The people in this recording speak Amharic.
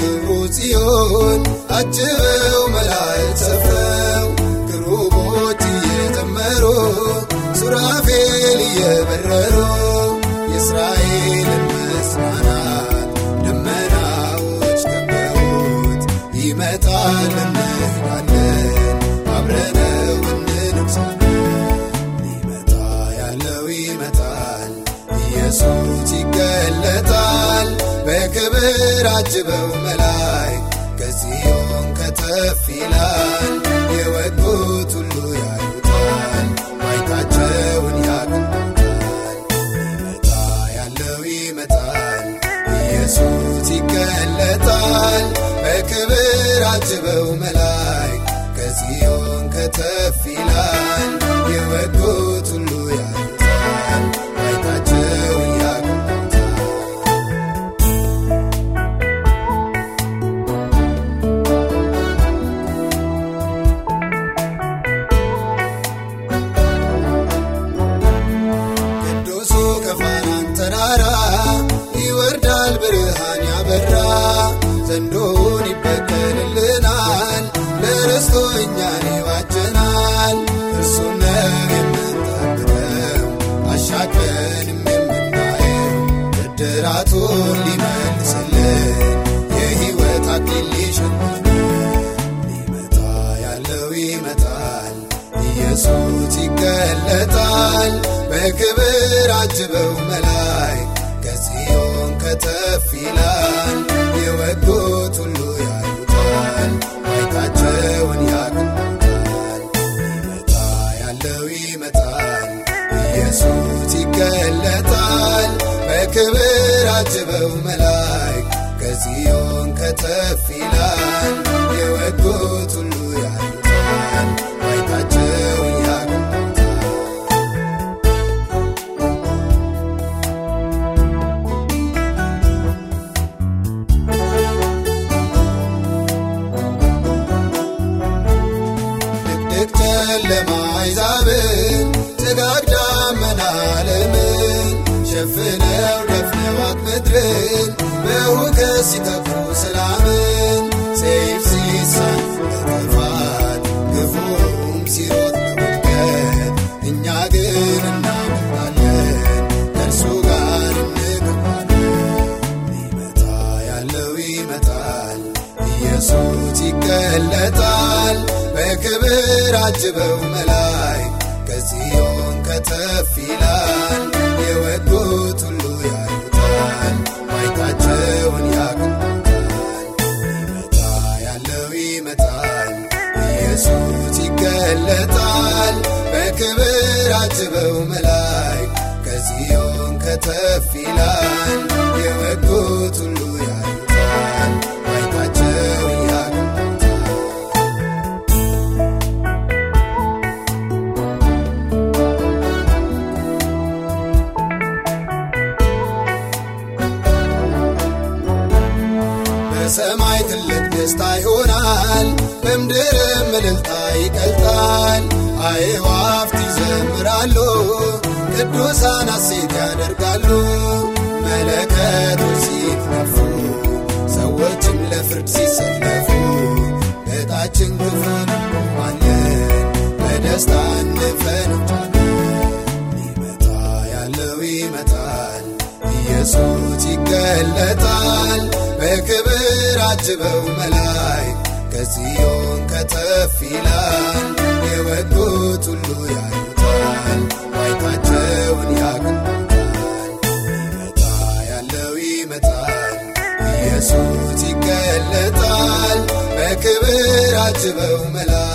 በክብሩ ጽዮን አጅበው መላእክት ሰፍረው ክሩቦች እየዘመሩ ሱራፌል እየበረሩ የእስራኤልን መጽናናት ደመናዎች ከበውት ይመጣል እንሄዳለን አብረነው እንነግሳለን ሊመጣ ያለው ይመጣል ኢየሱስ ይገለጣል በክብር አጅበው መላእክት ከጽዮን ከተፍ ይላል የወጉት ሁሉ ያዩታል ማየታቸውን ያቅንታል ሊመጣ ያለው ይመጣል ኢየሱስ ይገለጣል በክብር አጅበው መላእክት ከጽዮን ከተፍ ይላል የወጉት ሁሉ ያዩታል ማየታቸውን ያቅንታል ቅዱሱ ከፋራን ተራራ ይወርዳል ብርሃን ያበራ ዘንዶውን ይበቀልልናል ለርስቶ እኛን ይዋጀናል እርሱ ነው የምንጠብቀው አሻቅበንም የምናየው ብድራቱን ሊመልስልን የሕይወት አክሊል ሊሸልመን ሊመጣ ያለው ይመጣል ኢየሱስ ይገለጣል በክብር አጅበው መላእክት ከጽዮን ከተፍ ይላል የወጉት ሁሉ ያዩታል ማየታቸውን ያቅንታል ሊመጣ ያለው ይመጣል ኢየሱስ ይገለጣል በክብር አጅበው መላእክት ከጽዮን ከተፍ ይላል የወጉት ሁሉ ያዩታል ማየታቸውን ያቅንታል ድቅድቅ ጨለማ አይዛብን ጭጋግ ደመና ዓለምን ሸፍነው ደፍነዋት ምድርን በሁከት ሲተፉ ሰላምን ሰይፍ ሲሳን ለጥፋት ግፉም ሲሮጥ ለውድቀት እኛ ግን እናምናለን ከእርሱ ጋር እንገባለን ሊመጣ ያለው ይመጣል ኢየሱስ ይገለጣል በክብር አጅበው መላእክት ከጽዮን ከተፍ ይላል የወጉት ሁሉ ያዩታል ማየታቸውን ያቅንታል ሊመጣ ያለው ይመጣል ኢየሱስ ይገለጣል በክብር አጅበው መላእክት ከጽዮን ከተፍ ይላል የወጉት ሁሉ ያዩታል ማየታቸውን ያቅንታል በሰማይ ትልቅ ደስታ ይሆናል፣ በምድርም እልልታ ይቀልጣል። አዕዋፍት ይዘምራሉ፣ ቅዱሳን ሐሴት ያደርጋሉ። መለከቶች ሲነፉ፣ ሰዎችም ለፍርድ ሲሰለፉ፣ እጣችን ግፈን እንቆማለን፣ በደስታ እንፈነጫለን። ሊመጣ ያለው ይመጣል፣ ኢየሱስ ይገለጣል። በክብር አጅበው መላእክት ከጽዮን ከተፍ ይላል። የወጉት ሁሉ ያዩታል፣ ማየታቸውን ያቅንታል። ሊመጣ ያለው ይመጣል፣ ኢየሱስ ይገለጣል። በክብር አጅበው መላእክት